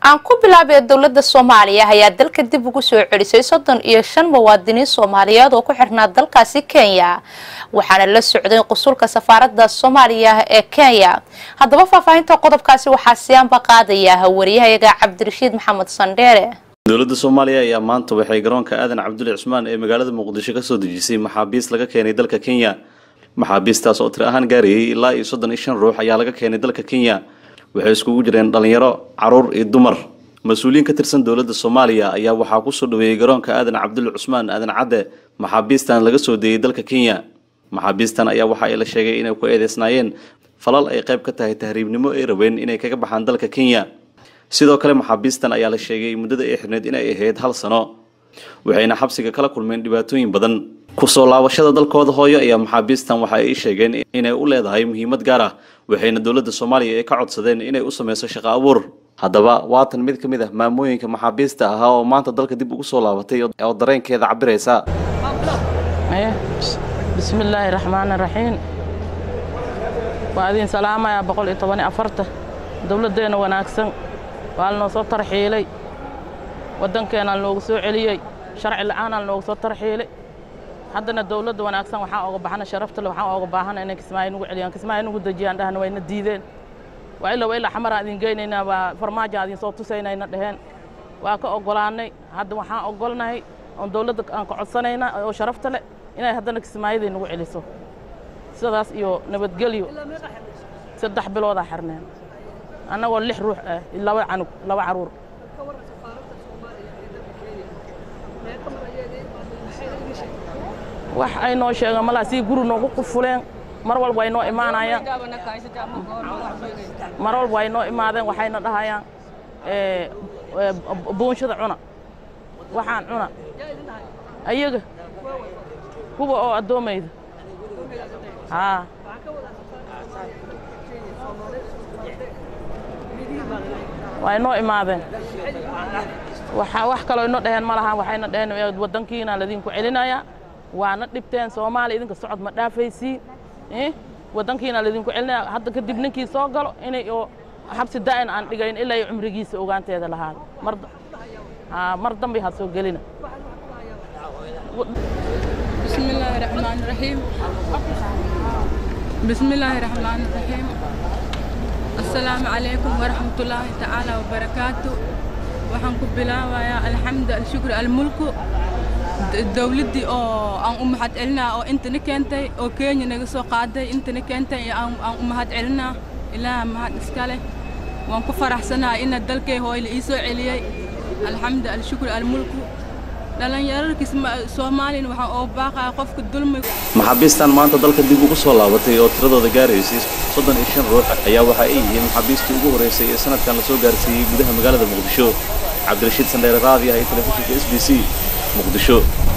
aan ku bilaabay dowladda soomaaliya ayaa dalka dib ugu soo celisay soddon iyo shan muwaadiniin soomaaliyeed oo ku xirnaa dalkaasi kenya waxaana la socday qusulka safaaradda soomaaliya ee kenya haddaba faahfaahinta qodobkaasi waxaa siyaanba qaadaya wariyahayaga cabdirashiid maxamed sandheere dowladda soomaaliya ayaa maanta waxay garoonka aadan cabdulle cusmaan ee magaalada muqdisho kasoo dejisay maxaabiist laga keenay dalka kenya maxaabiistaas oo tir ahaan gaarayay ilaa iyo soddon iyo shan ruux ayaa laga keenay dalka kenya waxay iskugu jireen dhalinyaro caruur iyo dumar mas-uuliyiin ka tirsan dowladda soomaaliya ayaa waxaa kusoo dhaweeyey garoonka aadan cabdulle cusmaan aadan cadde maxaabiistan laga soo deeyey dalka kenya maxaabiistan ayaa waxa ay la sheegay inay ku eedeysnaayeen falal ay qayb ka tahay tahriibnimo ay rabeen inay kaga baxaan dalka kenya sidoo kale maxaabiistan ayaa la sheegay muddada ay xirneyd inay ahayd hal sano waxayna xabsiga kala kulmeen dhibaatooyin badan kusoo laabashada dalkooda hooyo ayaa maxaabiistan waxa ay sheegeen inay u leedahay muhiimad gaar ah waxayna dowladda soomaaliya ay ka codsadeen inay u sameyso shaqo abuur haddaba waatan mid ka mid ah maamooyinka maxaabiista ahaa oo maanta dalka dib ugu soo laabatay oo dareenkeeda cabiraysa bismillaahi raxmaani raxiim waa idin salaamayaa boqol iyo toban iyo afarta dowladdeenna wanaagsan waa lanoo soo tarxiilay waddankeenaa lanoogu soo celiyey sharci la'aanaa lanoogu soo tarxiilay haddana dowladda wanaagsan waxaan oga baxana sharaftale waxaan oga baahana inay kismaayo nugu celiyaan kismaayo nugu dejiyaan dhahna wayna diideen waa ila waa ilaa xamaraan idin geynaynaa waa farmaajaan idin soo tusaynayna dheheen waa ka oggolaannay hadda waxaan oggolnahay oon dowladda aan ka codsanaynaa oo sharafta leh inay haddana kismaayaday nagu celiso sidaas iyo nabadgelyo saddex biloodaa xirneen annagoo lix ruux ah laba canug laba caruur wax ay noo sheegaan malaa sii guri noogu qufuleen mar walba ay noo imaanayaan mar walba ay noo imaadeen waxayna dhahayaan buunshada cuna waxaan cuna ayaga kuwa oo addoomayda haa way noo imaadeen wax kaloo inoo dhaheen ma laha waxayna dhaheen waddankiina ladinku celinayaa waana dhibteen soomaaliya idinka socod ma dhaafaysiin waddankiina ladinku celinaya hadda kadib ninkii soo galo inay oo xabsi daa'in aan dhigayn ilaa iyo cumrigiisa ogaanteeda lahaado mar mar dambe ha soo gelina بسم الله الرحمن الرحيم بسم الله الرحمن الرحيم السلام عليكم ورحمة الله تعالى وبركاته waxaan ku bilaabayaa alxamdu alshukr almulku dowladdii oo aan u mahad celinaa oo intana keentay oo kenya naga soo qaaday intana keentay aan u mahad celinaa ilaaha mahad iska leh waan ku faraxsanahay ina dalkay hooyle ii soo celiyey alxamdu alshukr almulku dhallinyararkiis soomaaliyana waxaan oo baaqaya qofka dulmi maxaabiistan maanta dalka dib ugu soo laabatay oo tiradooda gaaraysay soddon iyo shan ruux ayaa waxa ay yihiin maxaabiistii ugu horreysay ee sanadkan lasoo gaarsiiyey gudaha magaalada muqdisho cabdirashiid sandheere raadi ah ee telefishinka s b c muqdisho